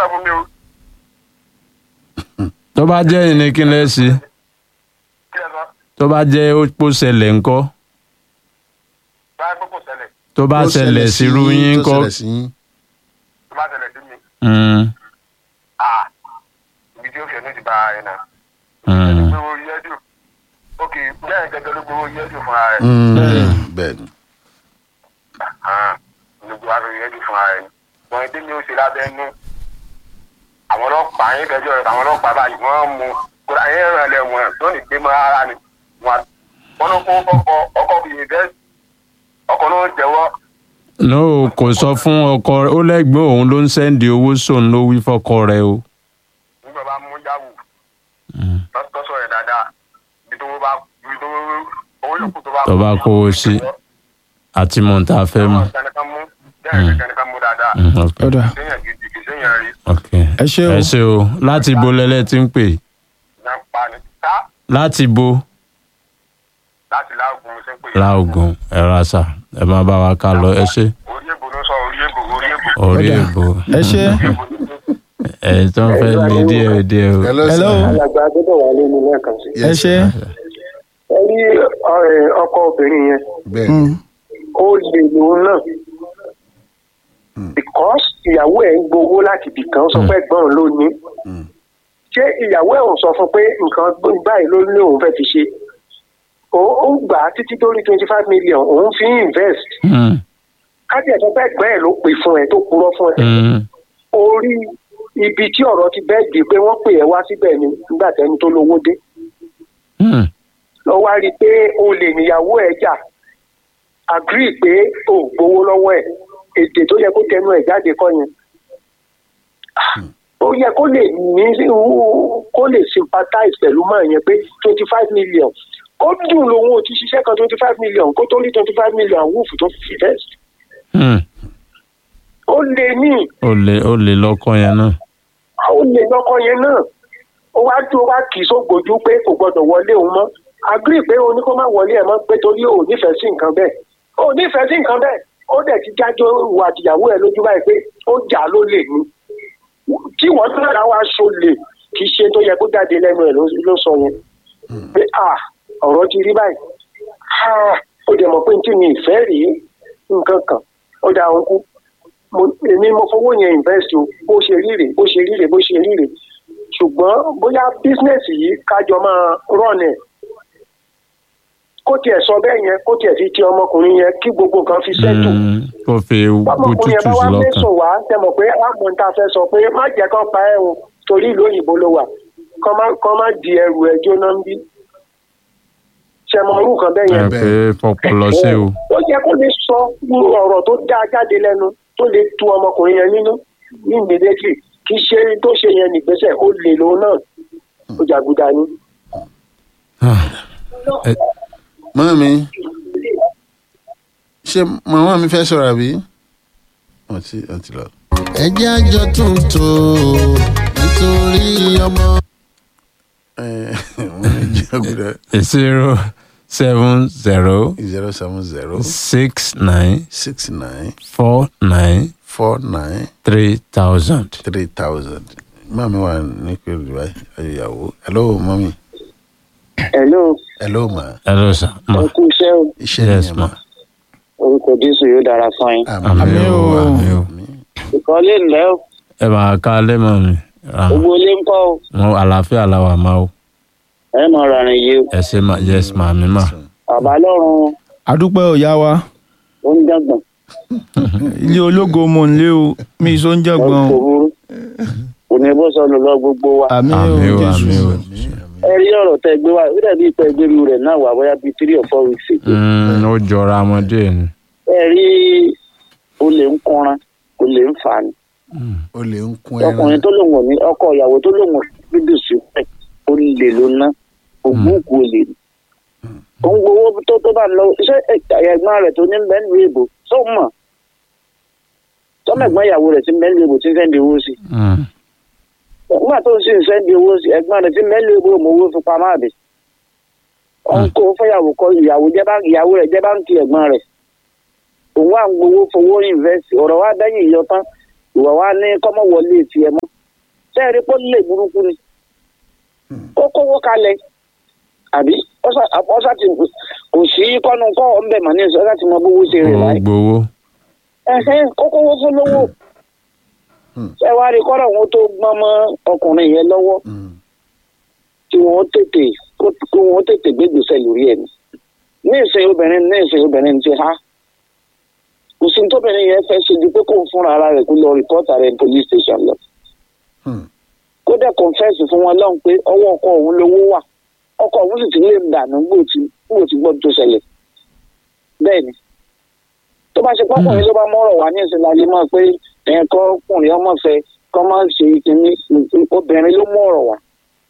fún mi o tó bá jẹ́ ìní kí lẹ́ sí kí ẹ sọ tó bá jẹ́ ó pò ṣẹlẹ̀ ńkọ́ báyìí pé kò ṣẹlẹ̀ tó bá Tó ṣẹlẹ̀ sí irú yín tó ńkọ́ ṣẹlẹ̀ sí yín. tó bá ṣẹlẹ̀ sí mi Mm, ah ibi tí ó fi ẹnu ti bá ẹ náà mm. gbowó yẹ́dù ok bẹ́ẹ̀ gẹ́gẹ́ ló gbowó yẹ́dù fúnra rẹ̀ Mm, bẹ́ẹ̀ ni. gbogbo wa fi yẹ́dù fúnra rẹ̀ wọn ẹdí mi ó ṣe lábẹ́ nú àwọn ọlọ́pàá yín fẹjọ́ rẹ̀ àwọn ọlọ́pàá báyìí wọ́n mú kódà yín ràn lẹ̀ wọ̀n tó ní gbé mọ́ ara ni wọn wọn ló kó fọ́kọ ọkọ fi invest ọkọ ló ń jẹ́wọ́ no kò sọ fún ọkọ rẹ̀ ó lẹ́gbẹ́ òun ló ń sẹ́ndì owó sóun ló wí fọ́kọ rẹ̀ o. nígbà bá mú yahoo Mm. tọ́sọ̀ rẹ̀ dáadáa ibi tó bá ibi tó owó yòókù tó bá Tó bá kó o sí. àti mọ̀ tá a fẹ́ mọ̀. kẹ́nìkan mú bẹ́ẹ̀ kẹ́nìkan mú dáadáa Mm, ok. ọ̀dà séèyàn gidi kì í séèyàn rí ok ẹ ṣé o ẹ ṣe o láti bo lẹ́lẹ́ tí ń pè náà pa ni ká láti bo láti láàgùn ṣe ń pè é. láògùn ẹ ra sà ẹ máa bá wa ká lọ ẹ ṣe orí èbò ló sọ orí èbò orí èbò orí Ọ̀dà. èbò ẹ ṣé orí èbò ló sọ. ẹ tó ń fẹ́ lé díẹ̀ díẹ̀ o. hello hello sir. alàgbà gbọ́dọ̀ wà lẹ́nu lẹ́ẹ̀kan sí. ẹ ṣé ẹ rí ọ̀rẹ́ ọkọ obìnrin yẹn bẹ́ẹ̀ ni. Mm, ó lè lòun náà because ìyàwó ẹ̀ ń gbowó láti ibì kan sọ pé ẹ̀gbọ́n òun ló ní Mm. ṣé ìyàwó ẹ̀ ò sọ fún pé nǹkan báyìí ló ní òun fẹ́ fi ṣe ó ó gbà á títí dórí twenty five million òun fi ń invest Mm, kájí ẹ̀sọ́ pé ẹ̀gbọ́n ẹ̀ ló pè fún ẹ tó purọ́ fún ẹ mm, orí ibi tí ọ̀rọ̀ ti bẹ́ẹ̀ di pé wọ́n pè ẹ́ wá síbẹ̀ ni nígbà tẹ́ni tó lówó dé mm, lọ wá rí i pé o lè níyàwó ẹ̀ jà agree pé o ò gbowó lọ́wọ́ ẹ̀ èdè tó yẹ kó tẹnu ẹ̀ jáde kọ́ yẹn ó yẹ kó lè ní kó lè sympathize pẹ̀lú máa yẹn pé twenty five million ó dùn lòun ò ti ṣiṣẹ́ kan twenty five million kó tó rí twenty five million wúfù tó fi invest mm. ó lè ní ó lè ó lè lọ́kọ yẹn náà. ó lè lọ́kọ yẹn náà ó wá dúró wá kì í sógbójú pé kò gbọdọ̀ wọlé òun mọ́ agree pé o ní kó má wọlé ẹ̀ mọ́ pé torí o ò nífẹ̀ẹ́ sí nǹkan bẹ́ẹ̀ o ò nífẹ̀ẹ́ sí nǹkan bẹ́ẹ̀ ó dẹ̀ ti jájọ́ ìwà àtìyàwó ẹ̀ lójú báyìí pé ó jà ló lè ní tí wọ́n tún lára wá aṣọ lè kì í ṣe tó yẹ kó jáde lẹ́nu ẹ̀ ló- ló sọ yẹn pé ah ọ̀rọ̀ ti rí báyìí ah ó dẹ̀ mọ̀ pé tí mi ìfẹ́ rèé nǹkan kan ó dà òun kú mo èmi mo fowó yẹn invest o bó ṣe rí rèé bó ṣe rí rèé bó ṣe rí rèé ṣùgbọ́n bóyá bísínẹ́sì yìí kájọ máa rọ̀nà ẹ̀ kó tiẹ̀ sọ bẹ́ẹ̀ yẹn kó tiẹ̀ fi ti ọmọkùnrin yẹn kí gbogbo nǹkan fi sẹ́tù Mm, kó fi ọmọkùnrin yẹn bùtùtù bá wá sí lọ́kàn. mẹ́sùn wá tẹ mọ̀ pé àmọ́ ta fẹ́ sọ pé má jẹ́ kán pa ẹ̀ o torí ìlú òyìnbó ló wà kán má kán má di ẹrù ẹ̀ jóná ń bí ṣe mọ orú kan bẹ́ẹ̀ ẹ yẹn pé fọpọlọ sí o. ó yẹ kó lè sọ irú ọ̀rọ̀ tó dáa jáde lẹ́nu tó lè tu ọmọkùnrin yẹn nínú ní immediately kì í ṣe tó ṣe yẹn nìgbésẹ̀ ó lè lòun náà ó jàgùdà ni. mọ́mí ṣé màmá mi fẹ́ sọ̀rọ̀ àbí? wọ́n ti wọ́n ti lọ. ẹ jẹ́ àjọ tuntun nítorí ọmọ. ẹ wọ́n ní jẹ́gùdà zero seven zero zero seven zero six nine six nine four nine four nine three thousand. three thousand. mọ́mí wà ní pẹ̀lú báyìí ayọ̀yàwó. hello mọ́mí. hello hello ma. hello sir. ma ẹ kú iṣẹ́ o iṣẹ́ Yes, nìyẹn ma. ma. orúkọ jésù yóò dára fún yín. àmì o àmì o. ìkọ́lé ńlẹ́ o ẹ máa ká lẹ́mọ̀ mi. gbogbo ilé ń kọ́ o mo àlàáfíà làwà máa o. ẹ mọ̀ rárẹ̀ yìí o ẹ ṣe ma yes ma mi ma. bàbá lọ́rùn adúpẹ́ ọ̀yá wa ó ń dàgbọ̀n ilé ológo mò ń lé o mi ìṣó ń jẹ̀gbọ́n kò o burú kò ní bó sọnù lọ gbogbo wa. àmì o àmì o jésù àmì o. ẹ rí ọ̀rọ̀ tẹ gbé wa ó dàbí ìpẹ́ gbé mi rẹ̀ náà wà bóyá bíi three or four weeks ago. Mm, ó jọra ọmọdé ni. ẹ rí olè ń kúnra olè ń fà ní. o lè ń kún ẹran. ọkùnrin tó lòun ò ní ọkọ ìyàwó tó lòun ò ní gbígbì sí pẹ́ olè ló ná ògbóògùn olè ni. ó ń gbowó tó tó bá ń lọ iṣẹ́ ẹ̀gbọ́n rẹ̀ tó ní mẹ́lú èbò tó mọ̀ tọ́mẹ̀gbọ́n ìyàwó rẹ̀ ti mẹ́lú èbò tí ń sẹ́ndì owó sí. Mm, nígbà tó ń sì ń sẹ́ndì owó sí ẹ̀gbọ́n rẹ̀ ti mẹ́lú èbò mọ̀ owó fipá máa bẹ̀. ó ń kó fẹ́yàwó kọ ìyàwó jẹ́ bá ìyàwó rẹ̀ jẹ́ báńkì ẹ̀gbọ́n rẹ̀. òun wà ń gbowó fowó invest ọ̀rọ̀ wa dẹ́yìn ìyọ tán ìwà wa ní kọ́mọ wọlé tiẹ̀ mọ́ sẹ́ẹ̀rí pé ó lè burúkú ni ó kówó kalẹ̀ àbí ọ̀sà ti kò sí kọ́nu kọ́ ọ̀ ń bẹ̀ mọ́ ní ẹ̀sọ́ láti mọ bówó ṣe rẹ̀ ó láì gbowó. ẹ̀hẹ́n ó kówó fún lówó ẹ wá rí kọ́rọ̀ wọn tó gbọ́n mọ́ ọkùnrin yẹn lọ́wọ́ tí wọ́n tètè kí wọ́n tètè gbégbèsè lórí ẹ̀ ní. ní ìsìn obìnrin ní ìsìn obìnrin ti há kò sí tóbìnrin yẹn fẹ́ ṣe ju pé kó fúnra ara rẹ̀ kó lọ rìpọ́tà rẹ̀ ní police station lọ. kó dẹ̀ confess fún wọn lọ́hùn pé ọwọ́ ọkọ òun lówó wà ọkọ òun sì ti lè dànù gbòò tí gbọ́ tó ṣẹlẹ̀ bẹ́ẹ̀ ni tó bá ṣe pọ́kùnrin ló bá mọ́rọ̀ wá ní ìsìn lálẹ́ mọ́ pé ẹ̀yìn kọ́ ọkùnrin ọmọ fẹ́ kọ́ máa ṣe kínní obìnrin ló mọ́rọ̀ wá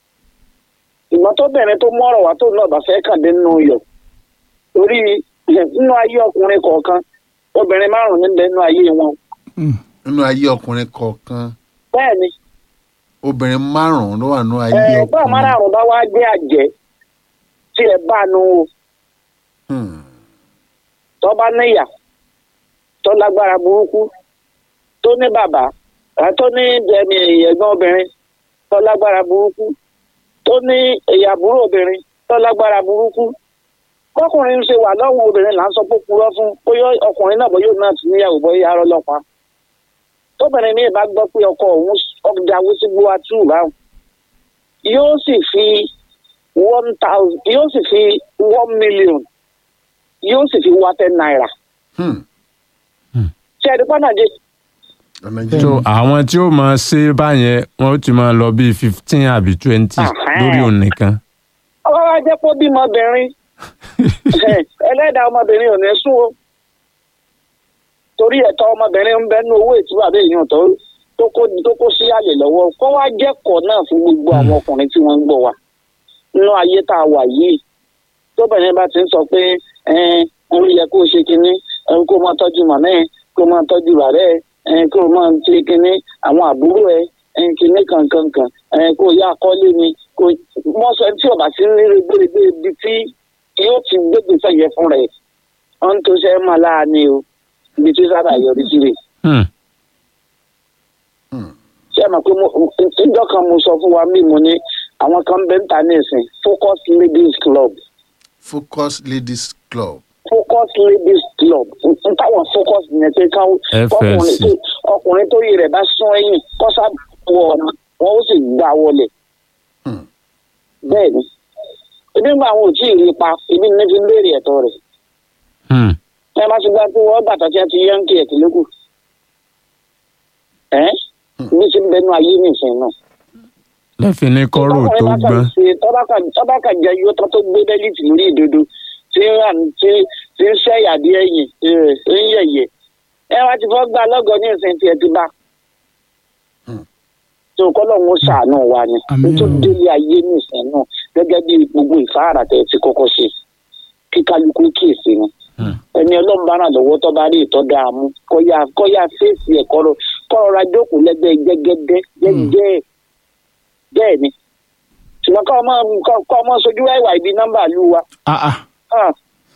ìgbọ́n tóbìnrin tó mọ́rọ̀ wá tó náà bá fẹ́ kàn dé nínú yọ̀ torí nínú ayé ọkùnrin kọ̀ọ̀kan obìnrin márùn-ún níbẹ̀ nínú ayé wọn nínú ayé ọkùnrin kọ̀ọ̀kan bẹ́ẹ̀ ni obìnrin márùn-ún ló wà nínú ayé ẹ̀ẹ́dọ́ ọkùnrin. márùn-ún bá wá gbé àjẹ́ tí ẹ bá nu o Hmm. tó bá níyà tó lágbára burúkú tó ní bàbá ẹ, tó ní ẹ̀mí ẹ̀gbọ́n obìnrin tó lágbára burúkú tó ní ìyàbúrò obìnrin tó lágbára burúkú kọkùnrin ń ṣe wà lọ́wọ́ obìnrin là ń sọ pé ó purọ́ fún bóyá ọkùnrin náà bóyá òun náà ti níyàwó bóyá arọ́ lọ́pàá tóbìnrin ní ìbá gbọ́ pé ọkọ òun ọ̀dàwó sí gbówá tù báwọn yóò sì fi one thousand yóò sì fi one million yóò sì fi wá ten naira Hmm. ṣe ẹni pàdánù ọ̀nà so jẹ́ àwọn tí ó máa ṣe báyẹn wọn ó ti máa lọ bíi fifteen àbí twenty Ahẹ́. lórí òun nìkan. ọwọ́ wa jẹ́ pé ó bímọ obìnrin ẹlẹ́dàá ọmọbìnrin ò ní sún o torí ẹ̀tọ́ ọmọbìnrin ń bẹ́nu owó ìtura bẹ́ẹ̀ yàn tó tó kó tó kó sí àlè lọ́wọ́ kó wá jẹ́kọ̀ọ́ náà fún gbogbo àwọn ọkùnrin tí wọ́n ń gbọ́ wa nínú ayé tá a wà yìí tóbìnrin bá ti ń sọ pé ẹn ó yẹ kó o ṣe kinní ẹn kó o máa tọ́jú màmá ẹ kó o máa tọ́jú bàbá ẹ ẹn kó o máa ṣe kinní àwọn àbúrò ẹ ẹn kinní kankankan ẹn kó o yá akọ́lé ni kó wọ́n sọ tí ọba sí ní gbèrègbè ibi tí yóò ti gbégbé sẹ́yẹ fún rẹ̀ wọ́n tó ṣe é máa láàánú o ibi tí sábà yọrí sí rè Hmm. ṣé ẹ mọ̀ pé mo- ìjọ kan mo sọ fún wa mí mo ní àwọn kan bẹ́ẹ̀ ń ta ní ìsìn focus ladies club focus ladies club. focus ladies club n táwọn focus yẹn pé káwọn ọkùnrin FLC. tó ọkùnrin tó yẹ rẹ̀ bá sún ẹ̀yìn kọ́sá wọ ọ̀nà wọn ó sì gbà wọlé Hmm. bẹ́ẹ̀ ni ebi ń gba àwọn ò tí ì rí pa ebi ní fi ń béèrè ẹ̀tọ́ rẹ̀ Hmm. ẹ má ti gbá pé wọ́n bàtà tí a ti yán kí ẹ̀ kí lókù ẹ́ bí ti ń bẹnu ayé nìsín náà. lẹ́fìn ní kọ́rò tó gbọ́n. tọ́ba kan jẹ yóò tán tó gbé bẹ́líìtì lórí ìdodo tí ń rà tí tí ń ṣẹ́yà bí ẹ̀yìn ẹ̀ ń yẹ̀yẹ̀ ẹ wá ti fọ́ gbà lọ́gọ́ ní ìsìn tiẹ̀ ti bá. tó kọ́lọ́hún ó ṣàánú wa ni Àmín. tó délé ayé ní ìsìn náà gẹ́gẹ́ bí gbogbo ìfáàrà tẹ̀ ti kọ́kọ́ ṣe kí kálukú kíyèsí ni ẹni ọlọ́run bá ràn lọ́wọ́ tó bá rí ìtọ́ dáa mú kọ́yà kọ́yà fèsì ẹ̀ kọ́rọ̀ kọ́rọ̀ ra jókòó lẹ́gbẹ́ jẹ́gẹ́dẹ́ jẹ́gẹ́ bẹ́ẹ̀ ni ṣùgbọ́n kọ́ ọmọ kọ́- kọ́ ọmọ sojú ẹ̀wà ibi nọ́mbà lù wa. Ah, ah. Ah.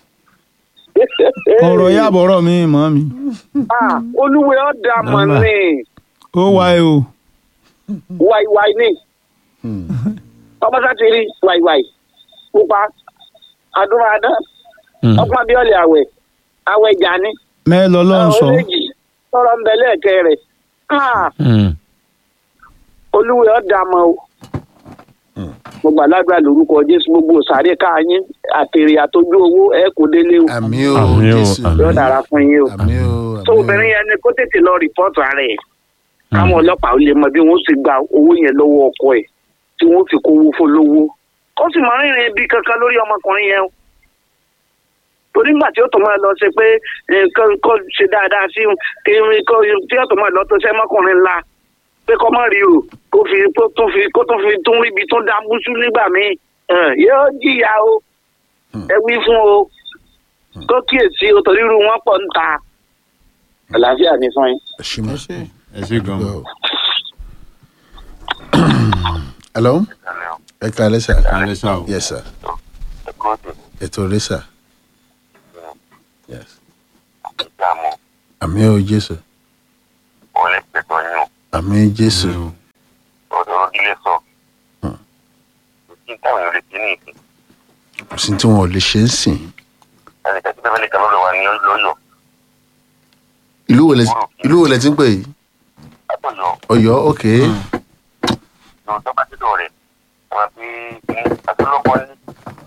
ọ̀rọ̀ yà bọ̀rọ̀ mi mọ́ mi Ah, olúwe ọ̀dà mọ̀ Nọ́mbà. ní ó wáyé o wáíwáí ní ọmọ sáti rí wáíwáí pupa adúmáadán Hmm. ọpọ́n abíọ́lẹ̀ àwẹ̀ àwẹ̀ jani mẹ́ẹ̀ lọ́lọ́run sọ méjì tọrọ ń bẹ lẹ́ẹ̀kẹ́ rẹ̀ Ah, Hmm. olúwe ọ̀dà mọ̀ o. mo gbàdúrà lórúkọ jésù gbogbo sàárè káyín àtèrè àtọjú owó ẹ kò délé o àmì o Àmì o, jésù àmì. yóò dára fún yín o. àmì o tó àmì o. obìnrin yẹn ni kó tètè lọ rìpọ́ọ̀tù ara ẹ̀ káwọn ọlọ́pàá ó lè mọ bí wọ́n sì gba owó yẹn lọ́wọ́ ọkọ ẹ̀ tí wọ́n fi kówó fún lówó ó sì máa ń rìnrìn ibi kankan lórí ọmọkùnrin yẹn o torí nígbà tí ó tó máa lọ ṣe pé eh, kó kó ṣe dáadáa sí un, kí kó tí ó tó máa lọ tó ṣe mọ́kùnrin ńlá pé kọ́ mọ́ rí o kó fi kó tún fi kó tún fi tún ríbi tún dá búṣú nígbà míì Eh, yóò jìyà o ẹ wí fún o kó kíyèsí o torí irú wọn pọ̀ ń ta àlàáfíà ní fún yín. ẹ ṣe mọ. ẹ ṣe gan. hello ẹ kàlẹ́ sà. kálẹ̀ ṣá o. yes sir ètò rẹ sà. yes àmì o jésù àmì jésù ilé sọ kò sí táwọn èèyàn lè ṣe ní ìsìn kò sí tí wọn ò lè ṣe é sìn ẹnìkan tí bẹ́ẹ̀ nìkan lọ́dọ̀ wa ní lọ́yọ̀ ìlú wo lẹ ìlú wo lẹ ti ń pè yìí látọ̀yọ̀ Ọ̀yọ́ ok lọ tó bá dídọ̀ rẹ̀ àwọn pé ní àtúlọ́kọ́ ní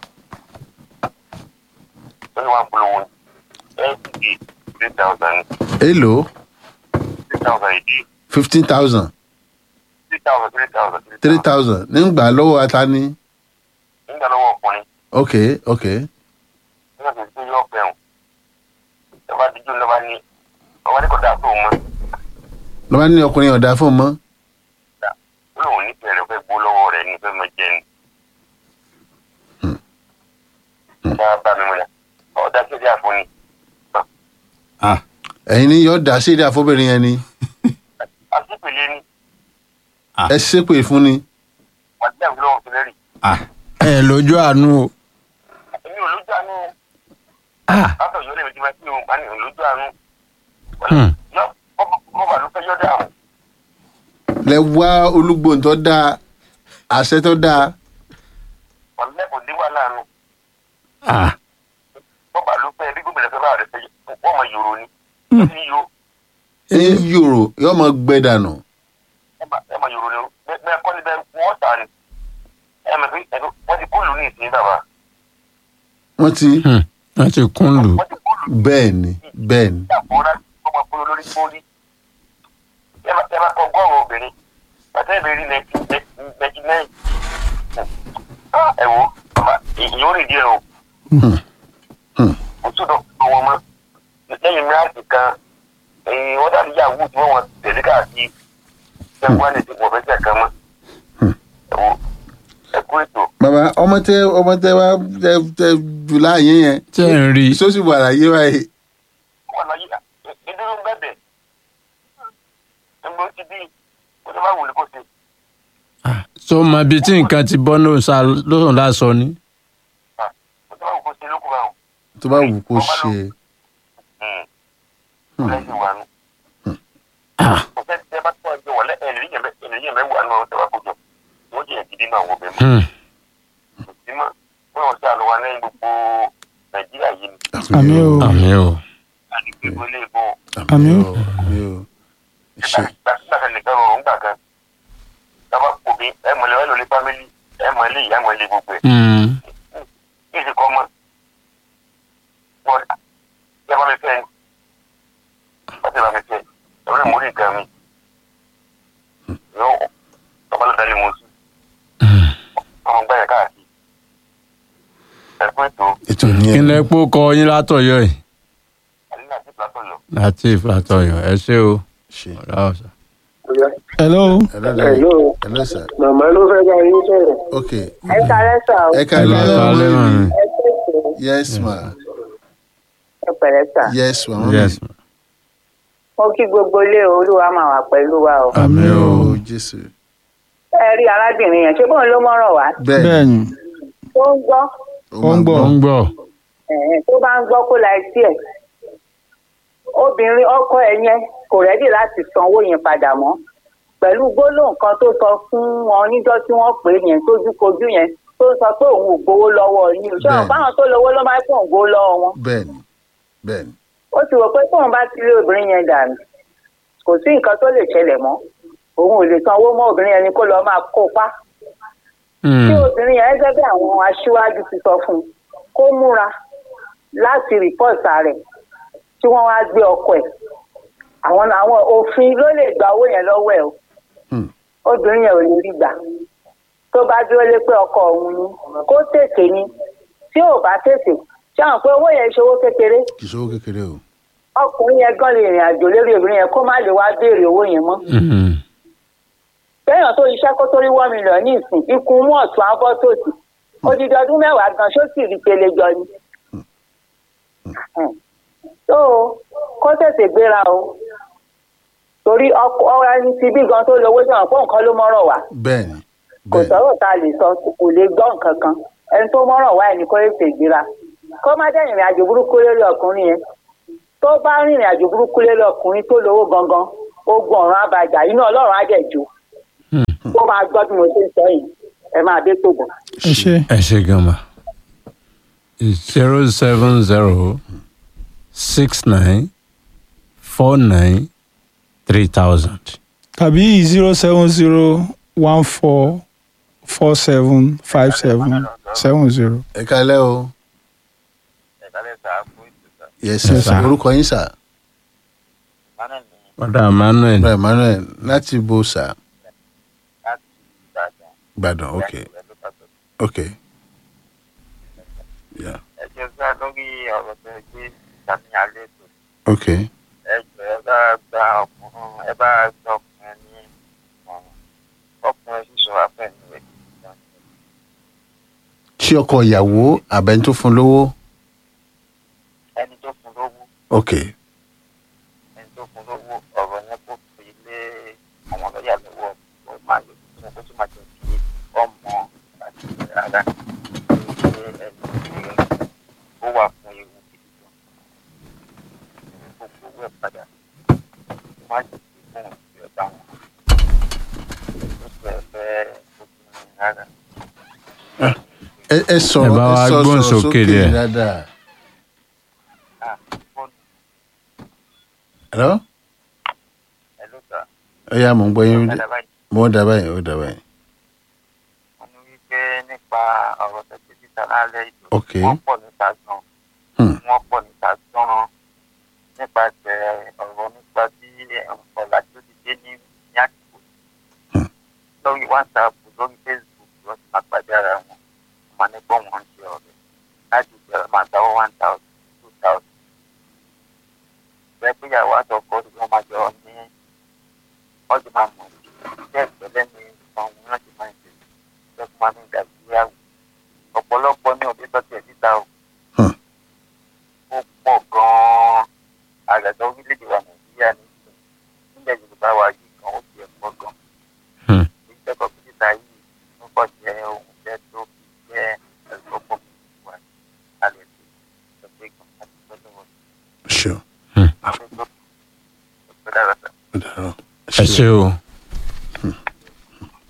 lórí wa polówó ní lc three thousand èlò three thousand ìdí fifteen thousand three thousand three thousand three thousand nígbà lọ́wọ́ ata ní nígbà lọ́wọ́ ọkùnrin ok ok nígbà tó ti yọ ọ̀pẹ̀ ọ̀hún lọ́ba díjú lọ́ba ní ọba ní kò dáa tó mọ́ lọ́ba ní ọkùnrin ọ̀dà fún un mọ́ ó lóun ní bẹ̀rẹ̀ fẹ́ gbó lọ́wọ́ rẹ̀ ní fẹ́ mọ jẹ́ ni. ọba bá mi múlẹ̀ ọ̀dà kéde àfọ̀nì ẹ̀yin ní yọ̀ọ́ dá sí èdè àfọ́bìnrin yẹn ni àtìpèlé ni ẹ ṣépè fún ni wàá dí àwọn olóhùn sílẹ̀ rì ẹ lójú àánú o èmi ò lójú àánú Ah, látọ̀ yọ lẹ́yìn tí wọ́n ti ń bá ní ò lójú àánú hmm. yọ bọ́bà ló fẹ́ yọ dáhùn lẹ wá olúgbòhùn tó dáa àṣẹ tó dáa wọ́n lẹ́kọ̀ọ́ dé wà láàánú Ah, bọ́bà ló fẹ́ bí gómìnà fẹ́ bá rẹ̀ fẹ́ wọ́n mọ yòrò ni ó ti yọ ń yòrò yóò mọ gbẹ dànù ẹ mọ yòrò ni bẹ́ẹ̀ kọ́ ni bẹ́ẹ̀ wọ́n tà ní ẹ mọ̀ pé ẹ̀dọ́ wọ́n ti kóòlù ní ìsìn bàbá wọ́n ti hmm. wọ́n ti kún lù wọ́n ti kóòlù bẹ́ẹ̀ ni bẹ́ẹ̀ ni àbúrò ọmọ kúrò lórí fóònì ẹ bá ẹ bá kọ gọ́ọ̀rọ̀ obìnrin bàtà ìbéèrè nẹ́ẹ̀tì náà ẹ wo ọmọ ìyẹn ò rìn díẹ̀ o o tún dọ̀ fún wọn mọ́ lẹ́yìn mìíràn kan ẹ̀yìn wọ́n dàbí yahoo tí wọ́n wọ́n tẹ̀lé káàkiri ẹ̀ wọ́n lè ti pọ̀ fẹ́ tẹ̀ kan mọ́ ẹ wo ẹ kú ètò bàbá ọmọ tẹ ọmọ tẹ wá tẹ tẹ jù láàyè yẹn tí ẹ̀ ń rí sósì wà láyé báyìí wọ́n lọ yí ìdúró ń bẹ̀bẹ̀ ẹgbẹ́ ti bí ó ti bá wù ní kó ṣe. so mọ ibi tí nǹkan ti bọ́ lóhùn lásọ ni. ó ti bá wù kó ṣe lókun báwọn. tó bá wù kó ṣe lẹ́yìn wa nù. kò sẹ́ tẹ́ bá tọ́ ẹgbẹ́ wọlé ẹ̀rìn yẹn mẹ́ wà nù ọ̀hún tẹ́ bá kó jọ wọ́n jẹ́ gidi náà wọ́n bẹ̀ mọ́. Hmm. kò sí mọ́ wọ́n yọ̀ sí àlọ́ wa lẹ́yìn gbogbo nàìjíríà yìí ni. àmì o àmì o àdìgbò ìwé ilé ìbò àmì o mi ò ṣe gbàgbà nìkan rọ̀ ń gbà kan. tábà kò bí ẹ mọ̀lẹ́ ẹ lọ́lé fámílì ẹ mọ̀lẹ́ ìyá mọ̀lẹ́ gbogbo ẹ̀. Hmm. kí ìsìnkọ́ mọ́ wọ́n yẹ bá mi fẹ́ ni wọ́n ti bá mi fẹ́ ẹ̀rọ ìmúrí nǹkan mi yóò ọba ló dalẹ̀ mọ́ sí ọmọ gbáyà káàkiri ẹ̀kú ètò ètò ní kí ẹ lẹ pó kọ yín látọ̀yọ́ yìí àdínà àti platọ́yọ̀ láti látọ̀yọ́ ẹ ṣé o ṣe ọ̀rá ọ̀sà. hello ẹlẹ́dàá Hello. ẹlẹ́sà màmá ló fẹ́ bá yín sọ̀rọ̀. ok ẹ kálẹ́ sà ó ẹ ká ẹ lọ lọ sọ alẹ́ mọ̀ mi. ẹ tẹ̀sán yes ma ẹ pẹ̀lẹ́ sà yes ma mọ́mí. yes mo kí gbogbo ilé olúwa máa wà pẹ̀lú wa o àmì Àmín o. o jésù ẹ rí arábìnrin yẹn ṣé bóun ló mọ̀ràn wá bẹ́ẹ̀ bẹ́ẹ̀ ni tó ń gbọ́ ó ń gbọ́ ó ń gbọ́ ẹ̀hẹ́n, tó bá ń gbọ́ kó la etí ẹ̀ obìnrin ọkọ ẹ̀ yẹn kò rẹ́dì láti sanwó yẹn padà mọ́ pẹ̀lú gbólóhùn kan tó sọ fún wọn níjọ́ tí wọ́n pè é yẹn tójúkojú yẹn tó sọ pé òun ò gbowó lọ́wọ́ yín o ṣé Bẹ́ẹ̀ni. àwọn báwọn tó lówó ló máa ń pọ̀ ń gbowó lọ́wọ́ wọn bẹ́ẹ̀ ni bẹ́ẹ̀ ni ó ti rò pé tóun bá ti rí obìnrin yẹn dànù kò sí nǹkan tó lè ṣẹlẹ̀ mọ́ òun ò lè sanwó mọ́ obìnrin yẹn ni kó lọ́ọ́ máa kópa Hmm. tí obìnrin yẹn gẹ́gẹ́ bí àwọn aṣíwájú ti sọ fún un kó múra láti rìpọ́ọ̀tà rẹ̀ tí wọ́n wá gbé ọkọ ẹ̀ àwọn àwọn òfin ló lè gba owó yẹn lọ́wọ́ ẹ̀ o Hmm. obìnrin yẹn ò lè rí gbà tó bá dúró lé pé ọkọ òun ni kó tètè ni tí ò bá tètè ṣé àwọn pé owó yẹn ṣe owó kékeré kì í ṣòwò kékeré o ọkùnrin yẹn gan lè rìn àjò lórí obìnrin yẹn kó má lè wá béèrè owó yẹn mọ́ Hmm. téèyàn tó iṣẹ́ kó tó rí one million ní ìsìn ikú mú ọ̀tún abọ́ tòsí odidi ọdún mẹ́wàá gan ṣó sì rí pele jọ ni. tó o kó tètè gbéra o torí ọkọ ọ̀rọ̀ ẹni ti bí gan tó lówó sọ̀rọ̀ fún nǹkan ló mọ́rọ̀ wá bẹ́ẹ̀ ni kò bẹ́ẹ̀ sọ̀rọ̀ tá a lè sọ kò lè gbọ́ nǹkan kan ẹni tó mọ́rọ̀ wá ẹni kó tètè gbéra kó má dẹ́ ìrìn àjò burúkú lórí ọkùnrin yẹn tó bá rìnrìn àjò burúkú lórí ọkùnrin tó lówó gangan ogun ọ̀run àbàjá inú ọlọ́run á dẹ̀ jó kó máa gbọ́ bí mo ṣe ń sọ yìí ẹ máa dé tó bọ̀. ẹ ṣe ẹ ṣe gan ma zero seven zero six nine four nine three thousand. tàbí zero seven zero one four four seven five seven seven zero. ẹ kalẹ́ o ẹ̀ka lẹ́sà fún ìtúsà yes sir Yes, sir. orúkọ yín sà mánà ní Padà Emmanuel. bra emmanuel láti bo sà láti ìbàdàn ìbàdàn ok ìyá ìlú pàtó. ok yeah ẹ jẹ́ sá lórí ọ̀rọ̀ tó ń gbé sàmì alẹ́ tó ok ẹ jọ ẹ bá gba ọkùnrin ẹ bá gba ọkùnrin ní ọ̀run ọkùnrin sísọ afẹ́ni rẹ̀ kì í dán. ṣé ọkọ ìyàwó àbẹ́ni tó fún lówó ẹni tó fún lówó ok ẹni tó fún lówó ọ̀rọ̀ yẹn kó fi lé àwọn lọ́ọ̀yà lọ́wọ́ ó máa yọ fún kó tó máa jẹ́ kí ọmọ àti ara ṣe ẹni tí ó wà fún ewu gidi gan. gbogbo owó ẹ̀ padà má jẹ́ kí fún òṣìṣẹ́ ọ̀dà wọn. ó sì ẹ̀ fẹ́ obìnrin rárá. ẹ ẹ sọ̀rọ̀ Ẹ bá wa ẹ sọ gbóhùn sọ̀rọ̀ sókè díẹ̀. dáadáa Ah, fóònù hello ẹ̀ ló gbà. ẹ yá mò ń gbọ́ yín Dáadáa báyìí. mo ń dábàá yín ó dábàá yín wọ́n ní wípé nípa ọ̀rọ̀ tẹ́tẹ́ títa lálẹ́ ìlú Ok. wọ́n pọ̀ níta gan Hmm. wọ́n pọ̀ níta gan nípasẹ̀ ọ̀rọ̀ nípa bí ọ̀làjú ti dé ní ní àsìkò Hmm. lórí whatsapp lórí facebook wọ́n ti máa pàdé ara wọn wọ́n máa ní gbọ́n wọn ṣe ọ̀rẹ́ láti ìbẹ̀rẹ̀ máa dáwọ́ one thousand two thousand bẹ́ẹ̀ pé ìyàwó àtọkọ́ tí wọ́n máa jọ ní ọdún máa mọ̀ bẹ́ẹ̀ pẹ̀lẹ́ ní ìfọ̀n wọn láti máa ń ṣe lọ́kùn máa ń gbà síyàwó ọ̀pọ̀lọpọ̀ ní òbí tọ́jú ẹ̀ síta o. Hmm. ó pọ̀ gan-an àgàtà orílẹ̀-èdè wa nàìjíríà ní ìsìn nílẹ̀ yorùbá wa yìí kan ó ti ẹ̀ pọ̀ gan. Hmm. ìjọba síta yìí ń kọ́ jẹ́ ohun jẹ́ tó fi jẹ́ ẹ̀sọ́gbọ̀n wa alẹ́ tó ẹgbẹ́ gan àti gbọ́dọ̀ wọn. sure àwọn tó tó dára sá. ó dára ẹ ṣe o.